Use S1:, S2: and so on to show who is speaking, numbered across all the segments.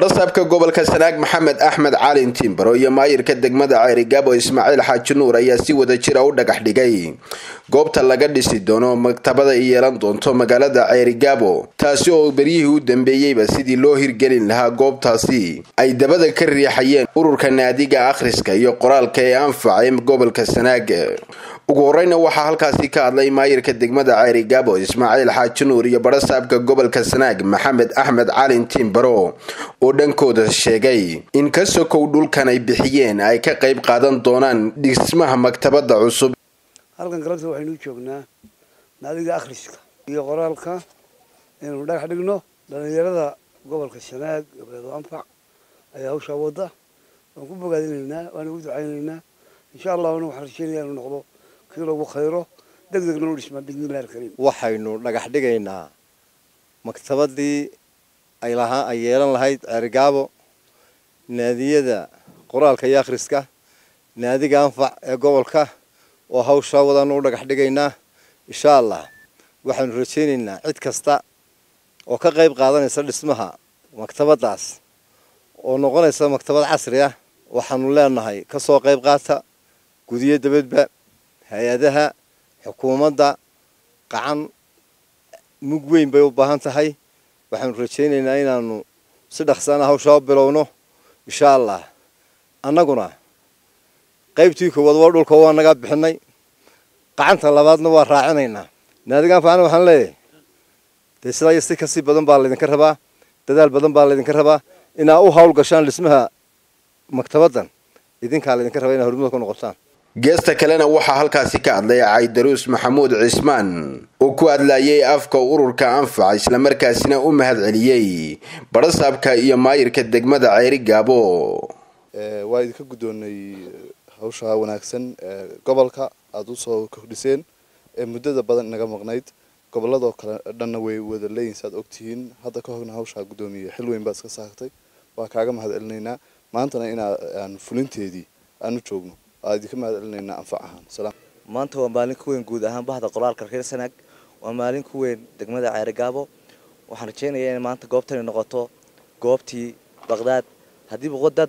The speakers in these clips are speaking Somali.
S1: barasaabka gobolka sanaag maxamed axmed caalin timbaro iyo maayirka degmada ceerigaabo ismaaciil xaaji nuur ayaa si wada jira u dhagax dhigay goobta laga dhisi doono maktabada ay yeelan doonto magaalada ceerigaabo taasi oo beryihii u dambeeyeyba sidii loo hirgelin lahaa goobtaasi ay dabada ka riixayeen ururka naadiga akhriska iyo qoraalka ee anfacay gobolka sanaag ugu horeyna waxaa halkaasi ka hadlay maayirka degmada ceerigaabo ismaaciil xaaji nuur iyo barasaabka gobolka sanaag maxamed axmed calin timbaro oo dhankooda sheegay in ka sokow dhulkan ay bixiyeen ay ka qayb qaadan doonaan dhismaha maktabada cusub
S2: halkan galabta waxaynu joognaa naadiga akhriska iyo qoraalka inaynu dhagax dhigno dhalinyarada gobolka sanaag gabreedo anfac ayaa hawshaa wadda waan ku bogaadinaynaa waan ugu ducaynaynaa insha allahna waxaan rajeynaya inuu noqdo kii lagu khayro deg degna u dhismaa bismillahi alkariim
S3: waxaynu dhagax dhigaynaa maktabadii ay lahaa ay yeelan lahayd ceerigaabo naadiyada qoraalka iyo akhriska naadiga anfac ee gobolka oo hawshaa wadaanu u dhagax dhigaynaa insha allah waxaanu rajaynaynaa cid kasta oo ka qayb qaadanaysa dhismaha maktabadaas oo noqonaysa maktabad casri ah waxaanu leenahay kasoo qayb qaata gudiyo dabadba hay-adaha xukuumadda qacan mug weyn bay u baahan tahay waxaanu rajaynaynaa inaanu si dhaqsaana hawshaa u bilowno insha allah annaguna qaybtii koowaad waa dhulka waa naga bixinay qacanta labaadna waa raacinaynaa naadigaan faacna waxaan leeyahay dee sidaa iyo si kasii badan baa laydinka rabaa dadaal badan baa laydinka rabaa inaa u hawl gashaan dhismaha maktabaddan idinkaa laydinka rabaa inaa horumada ku noqotaan
S1: geesta kalena waxaa halkaasi ka hadlay caydaruus maxamuud cismaan oo ku hadlayay afka ururka anfac islamarkaasina u mahad celiyey barasaabka iyo maayirka degmada ceeri gaabo
S4: waa idinka guddoonay hawsha wanaagsan ee gobolka aada usoo kordhiseen ee muddada badan inaga maqnayd gobolladoo kale dhanna way wada leeyihin saad ogtihiin hadda ka horna hawshaa guddoomiye xil weyn baa iska saartay waa kaaga mahad celinaynaa maantana inaa aan fulinteedii aanu joogno waa idinka mahad celinaynaa anfac ahaan salaam
S5: maanta waa maalin ku weyn guud ahaan bahda qoraalka reer sanaag waa maalin ku weyn degmada ceerigaabo waxaan rajeynayaa in maanta goobtani noqoto goobtii baqdaad haddii boqodad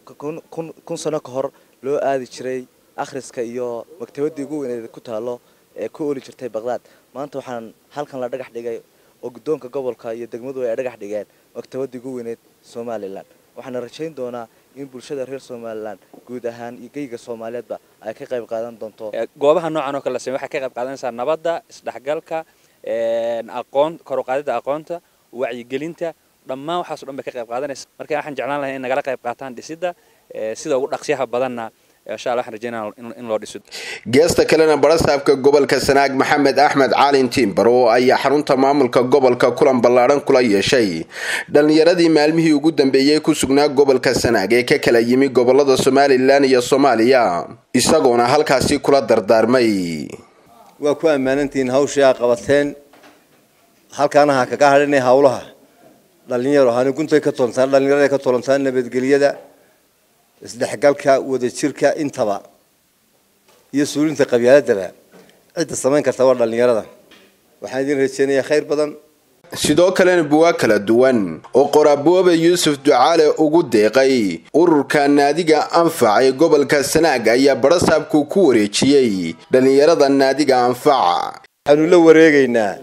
S5: kun sano ka hor loo aadi jiray akhriska iyo maktabadii ugu weyneed ku taalo ee ku oli jirtay baqdaad maanta waxaan halkan la dhagax dhigay oo guddoonka gobolka iyo degmadu ay dhagax dhigeen maktabadii ugu weyneed somalilan waxaana rajayn doonaa in bulshada reer somalilan guud ahaan iyo geyga soomaaliyeedba ay ka qayb qaadan doonto
S6: goobaha noocan oo kale la samey waxay ka qayb qaadanaysaa nabadda isdhexgalka aqoon kor u qaadida aqoonta wacyigelinta dhammaan waxaaso dhan bay ka qayb qaadanaysa marka waxaan jeclaan lahay in nagala qayb qaataan dhisidda sida ugu dhaqsiyaha badanna insha allah waxaan rajeynaa in loo dhiso
S1: geesta kalena barasaabka gobolka sanaag maxamed axmed caalin timbaro ayaa xarunta maamulka gobolka kulan ballaadhan kula yeeshay dhallinyaradii maalmihii ugu dambeeyey ku sugnaa gobolka sanaag ee ka kala yimi gobolada somalilan iyo soomaaliya isagoona halkaasi kula dardaarmay
S3: waa ku ammaanantihiin hawshii aa qabateen halkaana ha kaga hadhinay hawlaha dhalinyaro hani guntay ka tolantaan dhalinyarada ka tolantaan nabadgelyada isdhexgalka wadajirka intaba iyo suulinta qabyaaladaba cidda samayn karta waa dhalinyarada waxaan idin rajeynayaa khayr badan
S1: sidoo kalena buwaa kala duwan oo qoraabuobe yuusuf ducaale ugu deeqay ururka naadiga anfac ee gobolka sanaag ayaa barasaabku ku wareejiyey dhallinyarada naadiga anfac
S3: waxaanu la wareegaynaa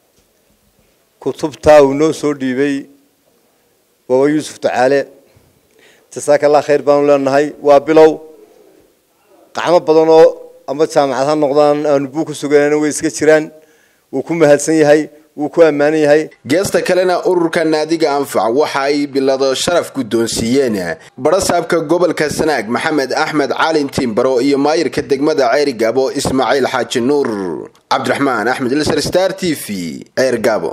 S3: kutubtaa uu noo soo dhiibay waaba yuusuf ducaale jasaakallah khayr baanu leenahay waa bilow qacmo badan oo ama jaamacad ha noqdaan aanu buu ku suganana way iska jiraan wuu ku mahadsan yahay wuu ku ammaanan yahay
S1: geesta kalena ururka naadiga anfac waxa ay bilado sharaf guddoonsiiyeen barasaabka gobolka sanaag maxamed axmed caalin timbaro iyo maayirka degmada ceerigaabo ismaaciil xaaji nuur cabdiraxmaan axmed ilsar star t v ceergaabo